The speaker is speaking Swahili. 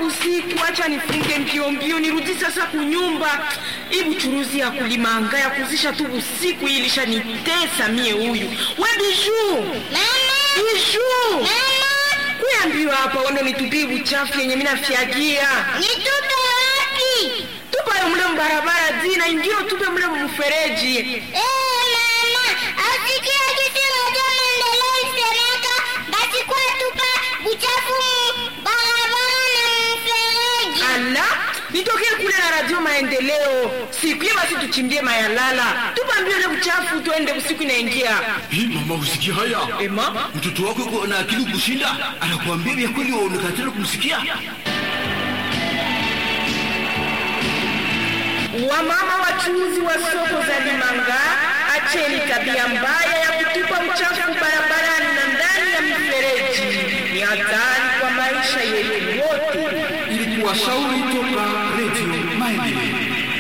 usiku, acha nifunge mbio mbio nirudi sasa kunyumba. Hii buchuruzi ya kulimanga ya kuzisha tu usiku hii ilishanitesa mie huyu. We Biju, Biju, kuyambiwa hapa wando nitupie buchafu yenye mina fyagia Nitupe wapi? tupayo mule mbarabara zina ingio tupe mule mfereji. Eh, mama, asikia kitu moja maendeleo isemeka, basi kwa tupa buchafu mu barabara na mfereji. Ala, nitokee kule na radio maendeleo siku hiyo, basi tuchimbie mayalala, tupambie ule uchafu, tuende usiku inaingia. Hii mama, usikia haya? Ema, Mtoto wako yuko na akili kushinda, anakuambia vya kweli, waonekana kumsikia. wamama wachuuzi wa soko za Limanga, acheni tabia mbaya ya kutupa uchafu barabarani na ndani ya mifereji. Ni hatari kwa maisha yetu wote. Ili kuwashauri toka